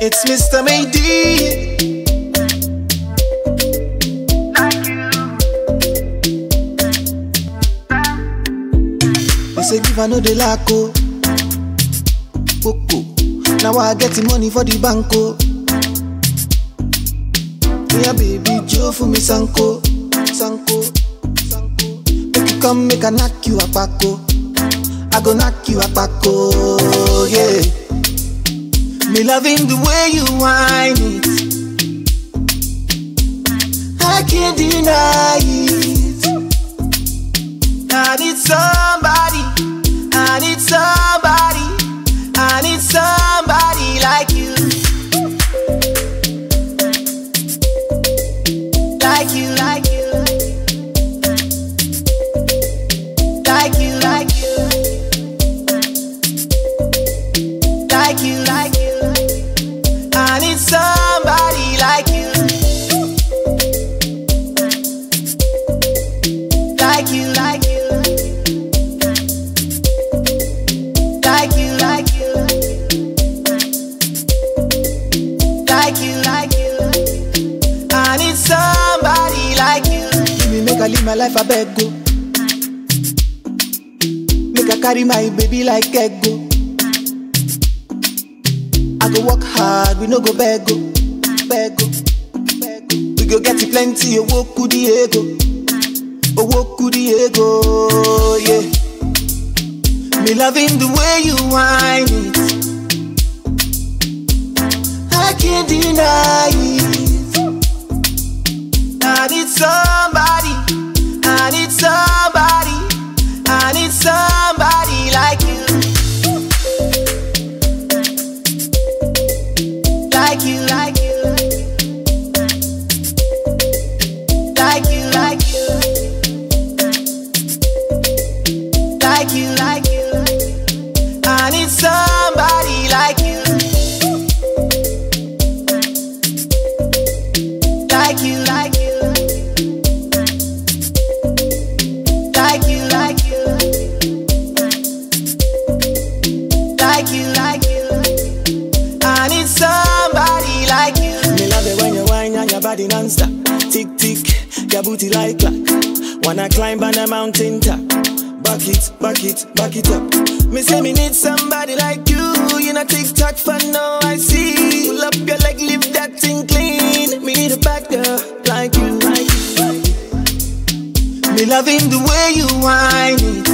It's Mr. Mayday. They say give I know the lack oh. Coco. Now I get the money for the banco. Yeah, baby, Joe for me sanko, sanko, sanko. Make you come, make I knock you a paco. I go knock you a paco, yeah. Me loving the way you whine it. I can't deny it. I need somebody. I need somebody. I need somebody like you. Like you, like you. Like you, like you. Like you, like you. I need somebody like you. Like you, like you. Like you, like you. Like you, like you. I need somebody like you. Give me make I live my life, I beg go. Make I carry my baby like ego. I go work hard, we no go beg go, beg go, beg go. We go get it plenty, owo kudi ego, owo kudi ego, yeah. Me loving the way you whine it. I can't deny it. I need somebody. I need somebody. I need somebody like you. Like you, like you. Like you, like you. Like you, like you. I need somebody like you. Like you, like you. Like you, like you. Like you, like you. I need somebody like you. Me love it when you whine and your body non-stop. Tick tick, your booty like clock. Wanna climb on a mountain top. Back it, back it, back it up. Me say me need somebody like you. You know tick tock for now I see. Pull up your leg, leave that thing clean. Me need a back girl like you, like you, like you. Me loving the way you whine it.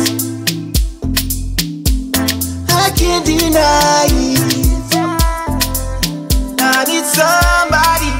I can't deny it. I need somebody.